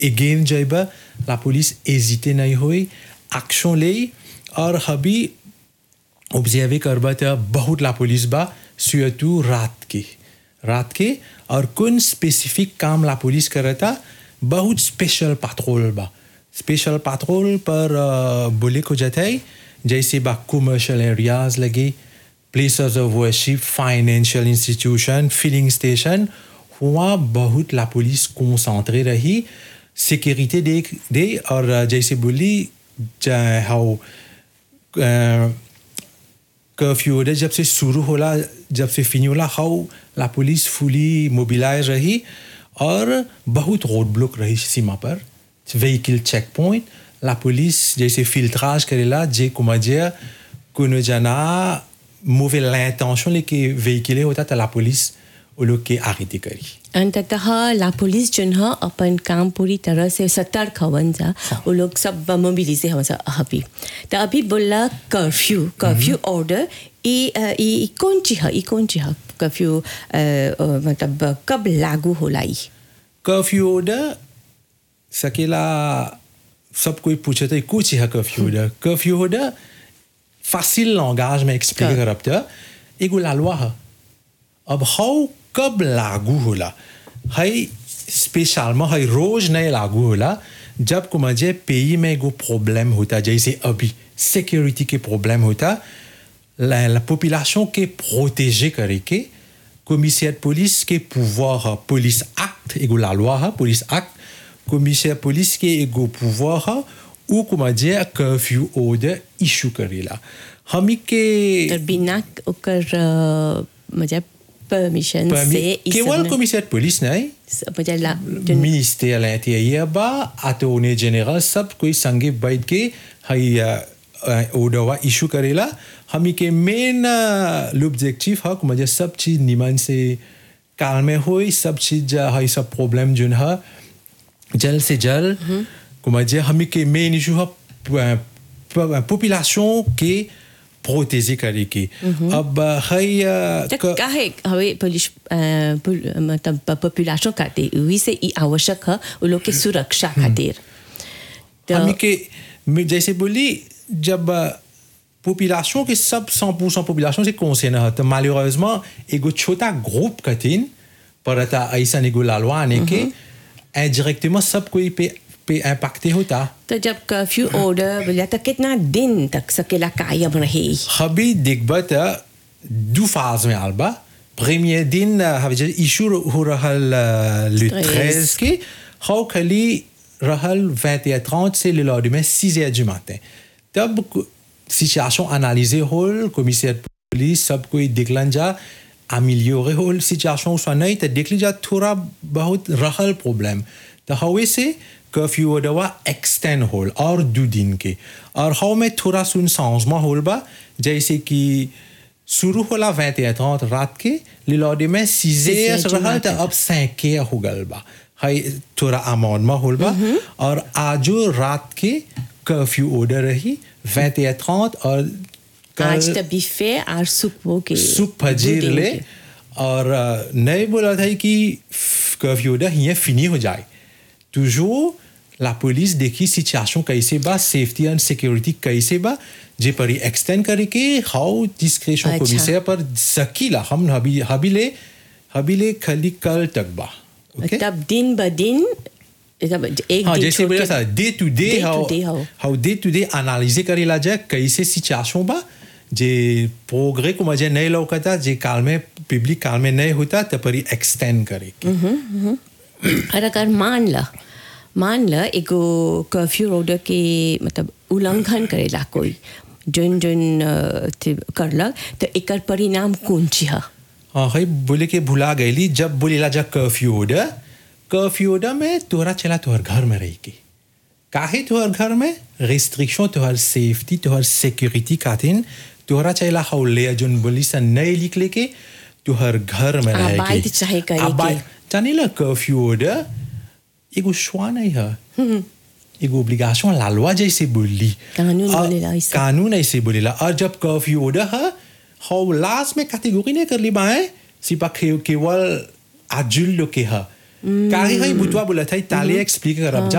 Again जब ला police एजिते नहीं हुई एक्शन ले और हबी ऑब्जर्व करबा त बहुत ला पुलिस बा surtout रात के रात के और कौन स्पेसिफिक काम ला पुलिस करता बहुत स्पेशल पैट्रोल बा स्पेशल पैट्रोल पर अ, बोले को जाता है जैसे बा कमर्शियल एरियाज लगे places of worship financial institution filling station वहाँ बहुत ला पुलिस कंसंट्रे रही सिक्योरिटी देख दे और अ, जैसे बोली ज- हाउ कर्फ्यू ऑर्डर जब से शुरू होला जब से फिनी होला हाउ ला पुलिस फुली मोबिलाइज रही और बहुत रोड ब्लॉक रही सीमा पर व्हीकल चेक पॉइंट ला पुलिस जैसे फिल्ट्राज करेला जे कुमाजिया कोनो जना मूवे l'intention लेके véhiculer होता तो ला पुलिस वो लोग के आगे करी अंततः ला पुलिस जोन ह अपन काम पूरी तरह से सतर्क हवन जा वो लोग सब मोबिलिजे हवन जा अभी तो अभी बोला कर्फ्यू कर्फ्यू ऑर्डर ई अ, ई ई कौन ची ह ई कौन ची ह कर्फ्यू अ, अ, मतलब कब लागू होला ई कर्फ्यू ऑर्डर सकेला सब कोई पूछे तो कुछ है curfew order curfew order facile langage में expliquer Correct. करब त एगो ला loi है अब हाउ कब लागू होला हई स्पेशल हई रोज नहीं लागू होला जब को मजे पेई में एगो प्रॉब्लम होता जैसे अभी सिक्योरिटी के प्रॉब्लम होता la, la population के प्रोटेजे करे के commissaire de police के pouvoir है police act एगो la loi है police act commissaire police के एगो pouvoir है ou comment dire curfew order issue करेला हमी के तो बिना ओकर अ, मतलब परमिशन से Permis- ई सब केवल न- commissaire de police नहीं मतलब ला जोन ministère de l'Intérieur बा attorney général सब कोई संगे बैठ के हई ओडवा इशू करेला हमी के मेन l'objectif है कि मुझे सब चीज निमन से काल में होई सब चीज हई सब प्रॉब्लम जोन है जल्द से जल्द को मुझे हमी के मेन इशू है पॉपुलेशन के प्रोटेजे करे के अब हई त काहे हवे पुलिस अ, पुल- मतलब पॉपुलेशन खातिर वही से ई आवश्यक है वो लोग के सुरक्षा खातिर तो हमी के मैं जैसे बोली जब पॉपुलेशन के सब 100% पॉपुलेशन से कंसर्न है तो malheureusement एगो छोटा ग्रुप कठिन पर था ऐसा एगो लालवा आने के indirectement सब कोई पे पे इम्पैक्ट होता तो जब कर्फ्यू ऑर्डर बोला तो कितना दिन तक सकेला कायम रहे हबी दिग्बत दो फाज में आलबा premier दिन हवे इशू हो रहल le 13 के हाउ खली रहल 21h30 से le lendemain 6h du matin तब situation analysée होल commissaire de police सब कोई देखलन जा améliorer होल situation soit नहीं तो देख लीजा थोड़ा बहुत रहल प्रॉब्लम तो हवे से कर्फ्यू दवा एक्सटेंड होल और दो दिन के और हाउ में थोड़ा सुन changement होल बा जैसे कि शुरू होला 21h30 रात के le lendemain 6h heures du रहल तो matin. अब 5h हो गल बा हाई थोड़ा अमाउंटमा होल बा और आजो रात के कर्फ्यू ऑर्डर रही 21h30 और आज कल तो बिफे और सुपो के सुप फजीर दो दिन ले के। और अ, नहीं बोला था कि कर्फ्यू ऑर्डर यहाँ फिनी हो जाए toujours la police देखी सिचुएशन कैसे बा सेफ्टी एंड सिक्योरिटी कैसे बा जे पर एक्सटेंड करे के हाउ डिस्क्रिप्शन अच्छा। कमिश्नर पर सकीला हम हबी हबीले हबीले खाली कल तक बा ओके तब दिन ब दिन तब एक हाँ दिन जैसे छोड़ बोला के- था day to day Day to how day how. How day to day analyse करेला जाए कैसे सिचुएशन बा जे प्रोग्रे को मजे नहीं लौकता जे काल में पब्लिक काल में नहीं होता तो पर एक्सटेंड करे के। और अगर मान ल मान ल एगो कर्फ्यू ऑर्डर के मतलब उल्लंघन करेला कोई जोन जोन अ, थी- करलक तो एकर परिणाम कौन ची है हाँ भाई बोले के भुला गईली जब बोलेला जा कर्फ्यू ऑर्डर कर्फ्यू ऑर्डर में तोहरा चला तोहर घर में रही के काहे तोहर घर में रिस्ट्रिक्शन तोहर सेफ्टी तोहर सिक्योरिटी खातिर तोहरा चला हाउ ले जोन बोली सा नहीं लिख लेके तोहर घर में रहे के आबाद चाहे करे के। आबाद जाने ला कर्फ्यू ऑर्डर एगो श्वा नहीं है एगो ओब्लिगेशन लालवा जैसे बोली कानून और बोलेला ऐसा। कानून ऐसे बोलेला और जब कर्फ्यू ऑर्डर है हाउ लास्ट में कैटेगरी नहीं कर ली बाएं सिपा केवल आजुल लोग के है काहे है बुतवा बोला था ताले एक्सप्लिक कर अब जा